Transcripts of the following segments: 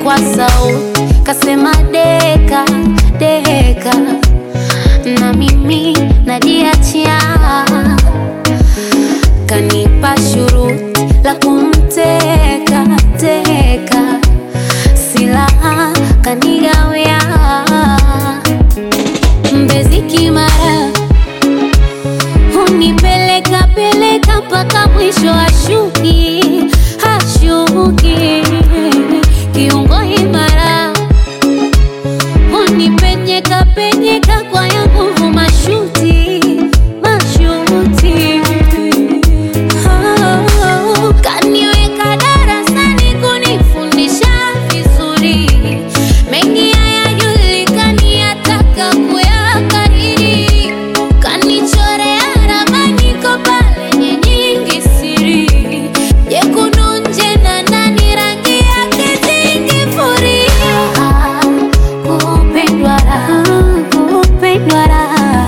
kwa sauti kasema deka deka, na mimi najiachia, kanipa shuruti la kumteka teka, silaha kanigawia, Mbezi Kimara hunipeleka peleka mpaka mwisho ashuki hashuki kiungo imara hunipenyeka penyeka kwa ya nguvu mashuti mashuti Oh, kaniweka darasani kunifundisha vizuri mengi hayajulikani ataka kuyakariri kanichorea ramani kopa lenye nyingi siri jekundu nje na ndani rangi yake zingifuria kupendwa raha kupendwa raha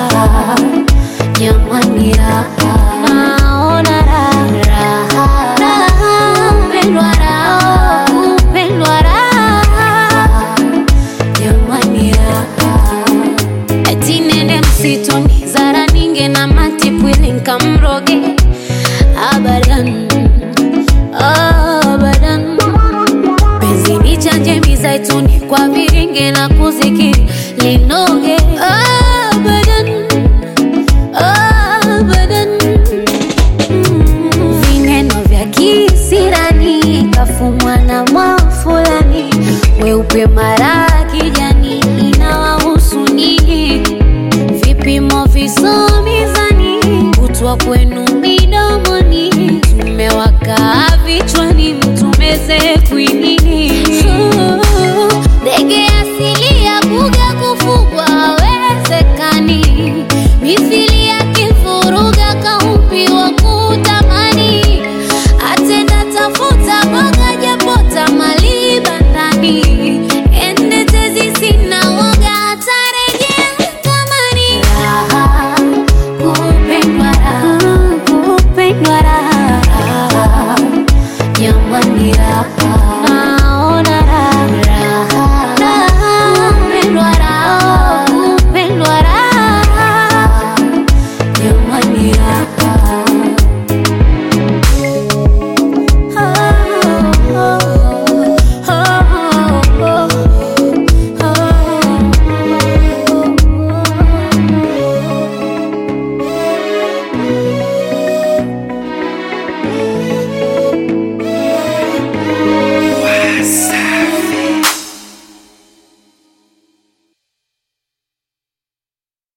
jamani raha naona raha raha kupendwa raha kupendwa raha jamani raha eti nende msituni zara ninge na matipwili nkamroge abadan abadan penzi ni chanje mizaituni kwa viringe na kuzikiri linoge abadan abadan Mm, vineno vya kisirani kafumwa na mwafulani weupe mara kijani inawahusu nyinyi vipimo visomizani kutwa kwenu mi